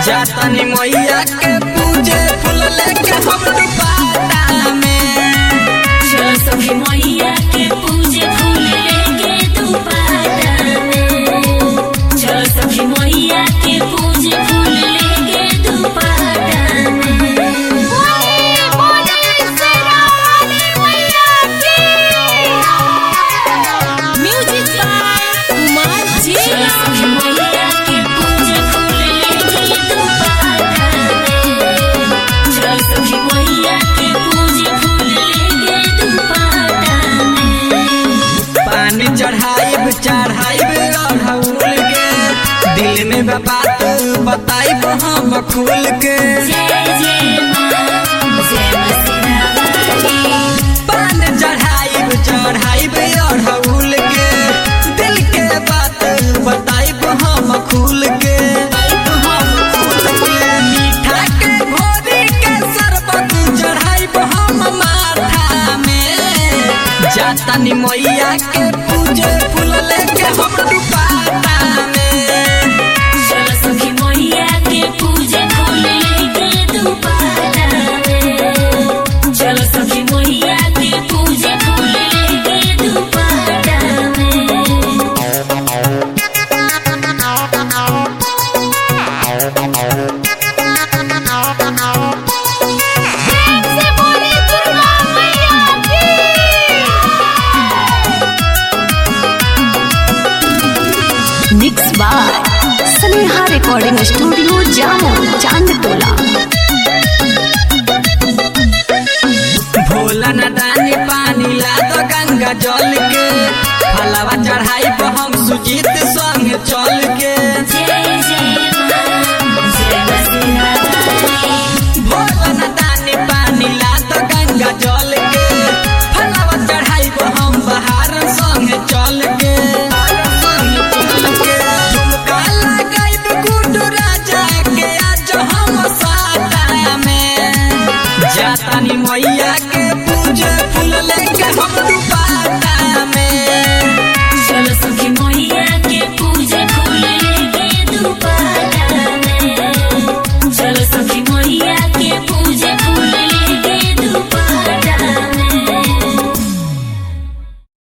जातनी मैया के पूजे फूल लेके हम दुपाटा में चल सखी मैया के पूजे फूल लेके दुपाटा में चल सखी मैया के पूजे फूल लेके दुपाटा में म्यूजिक बाय कुमार जी चल सखी मैया के पूजे फूल लेके दुपाटा में चल सखी मैया के पूजे फूल लेके दुपाटा में पानी चढ़ाइब चढ़ाइब अढ़ौल के दिल में बा बात बताइब हम खुल के जय जय मां जय मसीहा पान चढ़ाइब चढ़ाइब अढ़ौल के दिल के बात बताइब हम खुल के हम खुल के मीठा के घोरी के शरबत चढ़ाइब हम माथा में जातनी मैया के पूजे फूल लेके हम दुपाटा में चल सखी मैया के पूजे फूल लेके दुपाटा में चल सखी मैया के पूजे फूल लेके दुपाटा में mix by Sneha recording studio Jamo चांद टोला भोला न दानी पानी ला दो गंगा जल के फलवा चढ़ाई हम सुजीत संग चल के जय जय मां जय मसीहा भोला न दानी पानी ला दो गंगा जल के फलवा चढ़ाई हम बहार संग चल के संग चल के झुमका लगाइब गुड्डू राजा के आज हम साटा में जातानी मैया के पूजे फूल लेके हम दुपाटा में चल सखी